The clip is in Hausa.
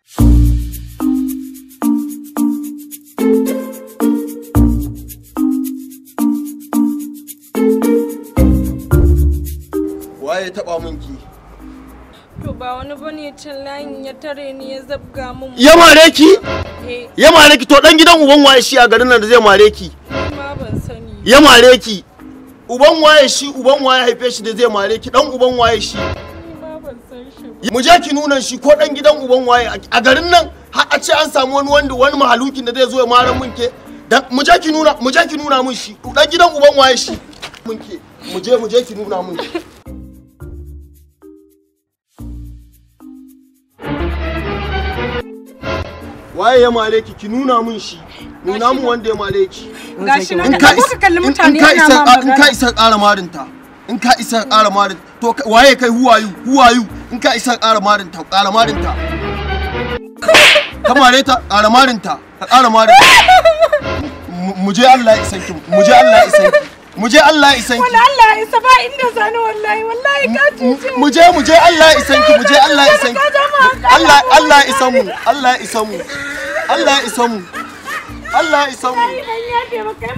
waye ya taba min ki To ba wani bane can layin ya tare ni ya zabga mun. ya mare ki Eh, ya mare ki to dan gidan uban waye shi a garin nan da zai mare ki ma ban sani. ya mare ki uban waye shi uban waye haife shi da zai mare ki dan uban waye shi Ni ma ban san shi ba. mu je ki nuna shi ko dan gidan uban waye a garin nan har a ce an samu wani wanda wani mahalukin da zai zo ya mara mun ke dan mu je ki nuna mu je ki nuna mun shi dan gidan uban waye shi mun ke mu je mu je ki nuna mun shi waye ya mare ki ki nuna mun shi nuna mun wanda ya mare ki Gashi nan in da ka ko ka kalli in- mutane in ka ina isa ma in ka magana. isa ƙara marinta in ka isa ƙara marin to ka- waye kai huwayu huwayu in ka isa ƙara marinta ƙara marinta ka mare ta ƙara marinta ka ƙara marinta Mu- mu je Allah ya isan ki mu je Allah ya isan ki mu je Allah ya isan ki Wala Allah ya isa ba inda sani wallahi wallahi ka cuce. mu je mu je Allah ya isan ki mu je Allah ya isan ki Ka ja mu hankali. Allah Allah ya isan mu Allah ya isan mu Allah ya isan mu Allah ya isan mu Ban yafe ba kai